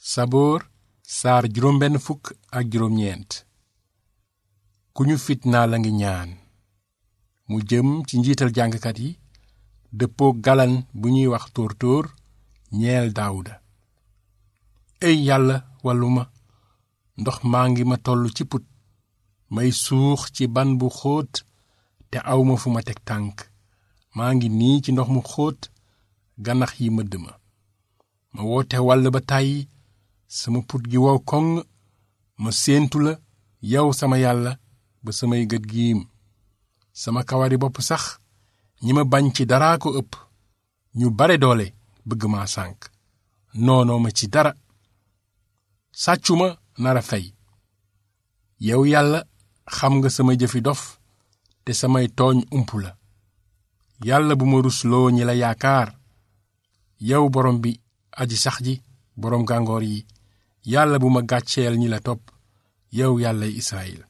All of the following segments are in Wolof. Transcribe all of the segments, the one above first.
saboor saar juróom benn fukk ak juróom ñeent ku ñu fitnaa la ngi ñaan mu jëm ci njiital jàngkat yi dëppoo galan bu ñuy wax tóor tóor ñeel daawuda ey yàlla wàllu ma ndox maa ngi ma toll ci put may suux ci ban bu xóot te awma fu ma teg tànk maa ngi nii ci ndox mu xóot ganax yi mëdd ma ma woote wàll ba tàyyi sama put gi wow koŋ ma séentu la yow sama yàlla ba samay gët giim sama kawari bopp sax ñi ma bañ ci daraa ko ëpp ñu bare doole bëgg maa sànk noonoo ma ci dara sàccuma nara fey yow yàlla xam nga sama jëfi dof te samay tooñ ump la yàlla bu ma rusloo ñi la yaakaar yow borom bi aji sax ji boroom gàngoor yi yàlla bu ma gàcceel ñi la topp yow yàlla Israyil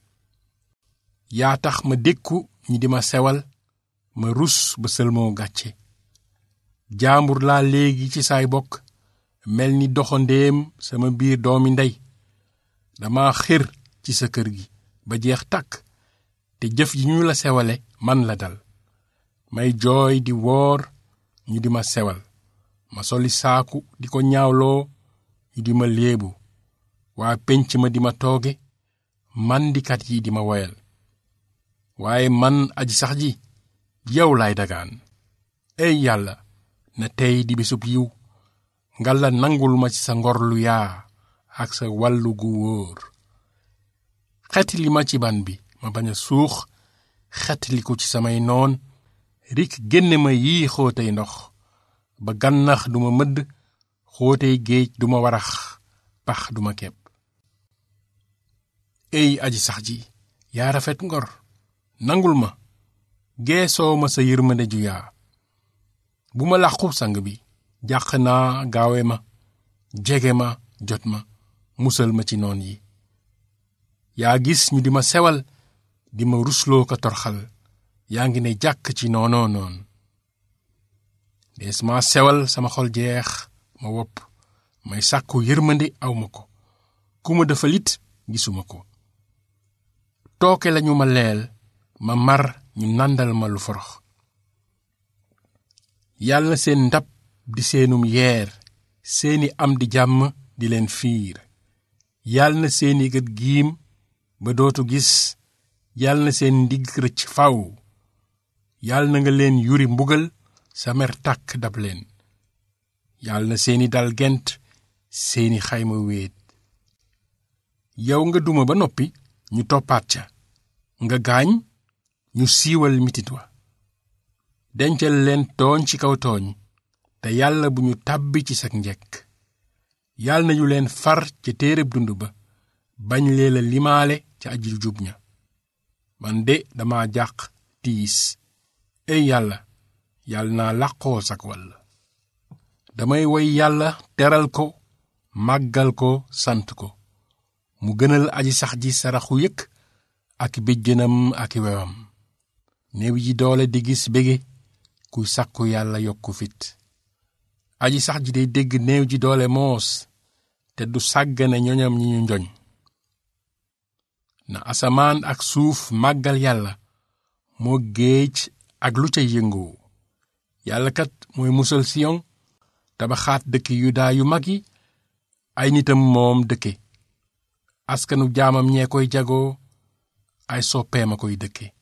yaa tax ma dékku ñi di ma sewal ma rus ba sëlmoo gàcce jaambur laa léegi ci saay bokk mel ni doxandéem sama biir doomi ndey dama xir ci sa kër gi ba jeex tàkk te jëf ji ñu la sewale man la dal may jooy di woor ñu di ma sewal ma soli saaku di ko ñaawloo ñu di ma léebu waa pénc ma di ma tooge mandikat yi di ma woyal waaye man aji sax ji yow laay dagaan ey yàlla na tey di bisub yiw nga la nangul ma ci sa ngor lu yaa ak sa wàllu gu wóor xetli ma ci ban bi ma bañ a suux xetli ko ci samay noon rik génne ma yii xóotay ndox ba gànnax duma mëdd xóotey géej duma warax pax duma kepp ey aji sax ji yaa rafet ngor nangul ma geesoo ma sa yërmande ju yaa bu ma làqub sang bi jàq naa gaawe ma jege ma jot ma musal ma ci noon yi yaa gis ñu di ma sewal di ma rusloo ko torxal yaa ngi ne jàkk ci noonoo noon dees ma sewal sama xol jeex ma wopp may sàkku yërmande aw ma ko ku ma dafa lit gisuma ko tooke lañu ma leel ma mar ñu nàndal ma lu forox yàlla na seen ndab di seenum yeer seeni am di jàmm di leen fiir yàlla na seeni gët giim ba dootu gis yàlla na seen ndigg rëcc faw yàlla na nga leen yuri mbugal sa mer tàkk dab leen yàlla na seeni dal gent seeni xayma wéet yow nga duma ba noppi ñu toppaat ca nga gaañ ñu siiwal mitit wa dencal leen tooñ ci kaw tooñ te yàlla bu ñu tàbbi ci sak njekk yàlla nañu leen far ca téereb dund ba bañ lee la limaale ca aji jub ña man de dama jàq tiis ey yàlla yàlla naa làqoo sak wàll damay woy yàlla teral ko màggal ko sant ko mu gënal aji sax ji saraxu yëkk ak béjjënam ak wewam néew ji doole di gis bége kuy sàkku yàlla yokku fit aji sax ji day dégg néew ji doole moos te du sàggane ñoñam ñi ñu njoñ na asamaan ak suuf màggal yàlla moo géej ak lu ca yëngoo yàlla kat mooy musal siyon tabaxaat dëkki yudaa yu mag yi ay nitam moom dëkke askanu jaamam ñee koy jagoo ay soppeema koy dëkke